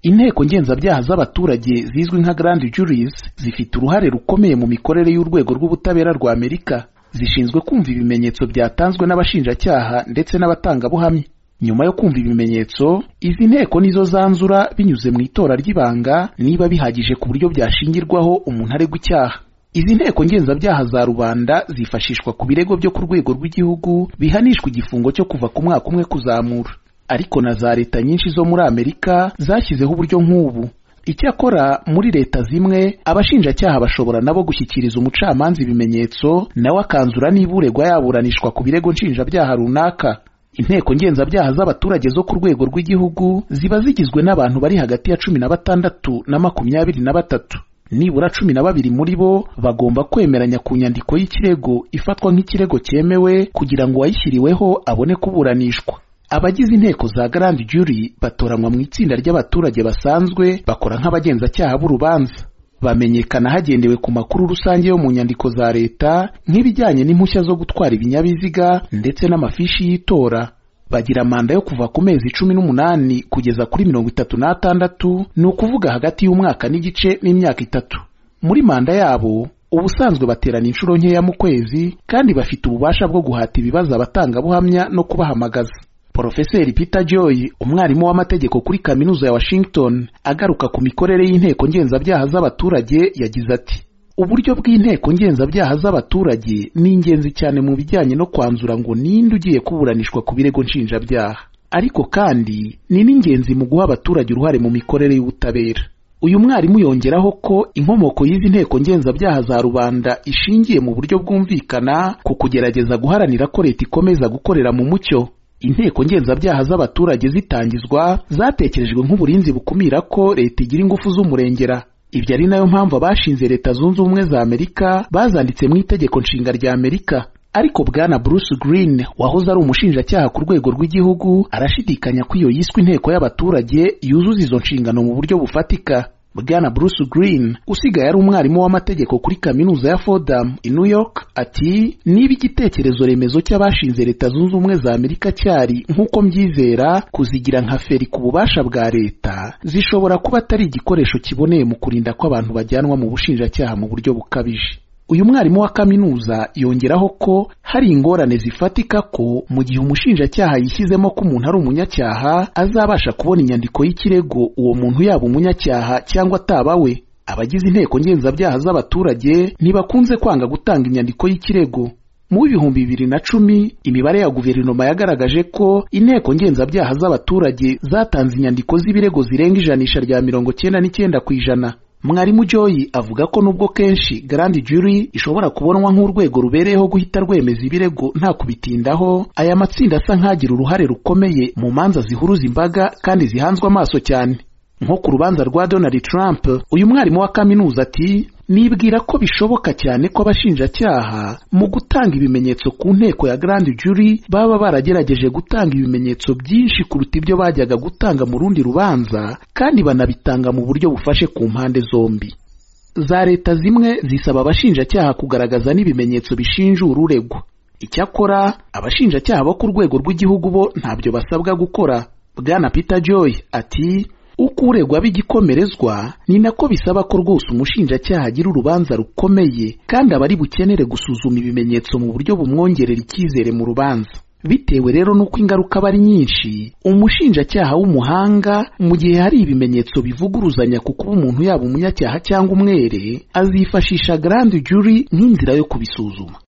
inteko ngenzabyaha z'abaturage zizwi nka grand juries zifite uruhare rukomeye mu mikorere y'urwego rw'ubutabera rwa amerika zishinzwe kumva ibimenyetso byatanzwe n'abashinjacyaha ndetse n'abatangabuhamya nyuma yo kumva ibimenyetso izi nteko nizo zanzura binyuze mu itora ry'ibanga niba bihagije ku buryo byashingirwaho umuntu aregwa icyaha izi nteko ngenzabyaha za rubanda zifashishwa ku birego byo ku rwego rw'igihugu bihanishwa igifungo cyo kuva ku mwaka umwe kuzamura ariko na za leta nyinshi zo muri amerika zashyizeho uburyo nk'ubu icyakora muri leta zimwe abashinjacyaha bashobora nabo gushyikiriza umucamanza ibimenyetso nawe akanzura niba uregwa yaburanishwa ku birego nshinjabyaha runaka inteko ngenzabyaha z'abaturage zo ku rwego rw'igihugu ziba zigizwe n'abantu bari hagati ya cumi na batandatu na makumyabiri na batatu nibura cumi na babiri muri bo bagomba kwemeranya ku nyandiko y'ikirego ifatwa nk'ikirego cyemewe kugira ngo uwayishyiriweho abone kuburanishwa abagize inteko za garandi juri batoranywa mu itsinda ry'abaturage basanzwe bakora nk'abagenzacyaha b'urubanza bamenyekana hagendewe ku makuru rusange yo mu nyandiko za leta nk'ibijyanye n'impushya zo gutwara ibinyabiziga ndetse n'amafishi y'itora bagira manda yo kuva ku mezi cumi n'umunani kugeza kuri mirongo itatu n'atandatu ni ukuvuga hagati y'umwaka n'igice n'imyaka itatu muri manda yabo ubusanzwe baterana inshuro nkeya mu kwezi kandi bafite ububasha bwo guhata ibibazo abatangabuhamya no kubahamagaza porofeseri peter joy umwarimu w'amategeko kuri kaminuza ya washington agaruka ku mikorere y'inteko ngenzabyaha z'abaturage yagize ati uburyo bw'inteko ngenzabyaha z'abaturage ni ingenzi cyane mu bijyanye no kwanzura ngo ninde ugiye kuburanishwa ku birego nshinjabyaha ariko kandi ni n'ingenzi mu guha abaturage uruhare mu mikorere y'ubutabera uyu mwarimu yongeraho ko inkomoko y'izi nteko ngenzabyaha za rubanda ishingiye mu buryo bwumvikana ku kugerageza guharanira ko leta ikomeza gukorera mu mucyo inteko ngenzabyaha z'abaturage zitangizwa zatekerejwe nk'uburinzi bukumira ko leta igira ingufu z'umurengera ibyo ari nayo mpamvu abashinze leta zunze ubumwe za amerika bazanditse mu itegeko nshinga rya amerika ariko bwana bruce green wahoze ari umushinjacyaha ku rwego rw'igihugu arashidikanya ko iyo yiswe inteko y'abaturage yuzuza izo nshingano mu buryo bufatika bwana bruce green usigaye ari umwarimu w'amategeko kuri kaminuza ya fordham i new york ati niba igitekerezo remezo cy'abashinze leta zunze ubumwe za amerika cyari nk'uko mbyizera kuzigira nka feri ku bubasha bwa leta zishobora kuba atari igikoresho kiboneye mu kurinda ko abantu bajyanwa mu bushinjacyaha mu buryo bukabije uyu mwarimu wa kaminuza yongeraho ko hari ingorane zifatika ko mu gihe umushinjacyaha yishyizemo ko umuntu ari umunyacyaha azabasha kubona inyandiko y'ikirego uwo muntu yaba umunyacyaha cyangwa ataba we abagize inteko ngenzabyaha z'abaturage ntibakunze kwanga gutanga inyandiko y'ikirego mu w'ibihumbi bibiri na cumi imibare ya guverinoma yagaragaje ko inteko ngenzabyaha z'abaturage zatanze inyandiko z'ibirego zirenga ijanisha rya mirongo cyenda n'icyenda ku ijana mwarimu joyi avuga ko nubwo kenshi garandi juri ishobora kubonwa nk'urwego rubereyeho guhita rwemeza ibirego nta kubitindaho aya matsinda asa nk'agira uruhare rukomeye mu manza zihuruza imbaga kandi zihanzwe amaso cyane nko ku rubanza rwa donald trump uyu mwarimu wa kaminuza ati nibwira ko bishoboka cyane ko abashinjacyaha mu gutanga ibimenyetso ku nteko ya garandi juri baba baragerageje gutanga ibimenyetso byinshi kuruta ibyo bajyaga gutanga mu rundi rubanza kandi banabitanga mu buryo bufashe ku mpande zombi za leta zimwe zisaba abashinjacyaha kugaragaza n'ibimenyetso bishinjura uregwa icyakora abashinjacyaha bo ku rwego rw'igihugu bo ntabyo basabwa gukora bwana peter joy ati uko uregwa b'igikomerezwa ni nako bisaba ko rwose umushinjacyaha agira urubanza rukomeye kandi abari bukenere gusuzuma ibimenyetso mu buryo bumwongerera icyizere mu rubanza bitewe rero n'uko ingaruka aba ari nyinshi umushinjacyaha w'umuhanga mu gihe hari ibimenyetso bivuguruzanya ku kuba umuntu yaba umunyacyaha cyangwa umwere azifashisha garandi juri nk'inzira yo kubisuzuma